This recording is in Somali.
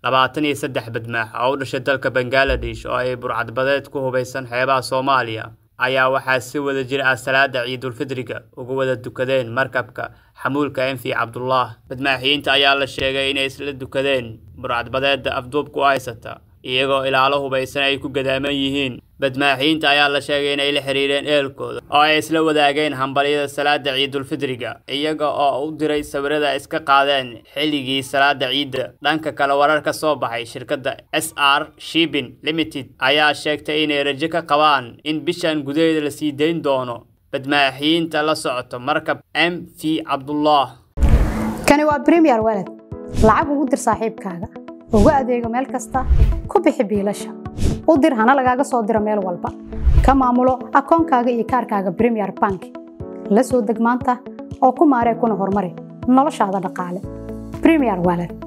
labaatan iyo saddex badmaax oo u dhashay dalka bangaladesh oo ay burcadbadeed ku hubaysan xeebaha soomaaliya ayaa waxaa si wada jir ah salaada ciidulfidriga uga wada dukadeen markabka xamuulka enfi cabdullah badmaaxiyiinta ayaa la sheegay inay isla dukadeen burcadbadeedda afduubku haysata iyagoo ilaalo hubaysan ay ku gadaaman yihiin badmaaxiyiinta ayaa la sheegay inay la xiriireen eelkooda oo ay isla wadaageen hambalyada salaada ciidulfidriga iyaga oo u diray sawirada iska qaadeen xilligii salaada ciidda dhanka kale warar ka soo baxay shirkadda s r shibin limited ayaa sheegtay inay rajo ka qabaan in bishan gudaheeda la sii dayn doono badmaaxiyiinta la socoto markab m v cabdullah kani waa bremier walad lacag ugu dir saaxiibkaaga ugu adeego meel kasta ku bixi biilasha u dir hana lagaaga soo diro meel walba ka maamulo akoonkaaga iyo kaarkaaga bremier bank la soo deg maanta oo ku maaree kuna horumari noloshaada dhaqaale bremier walad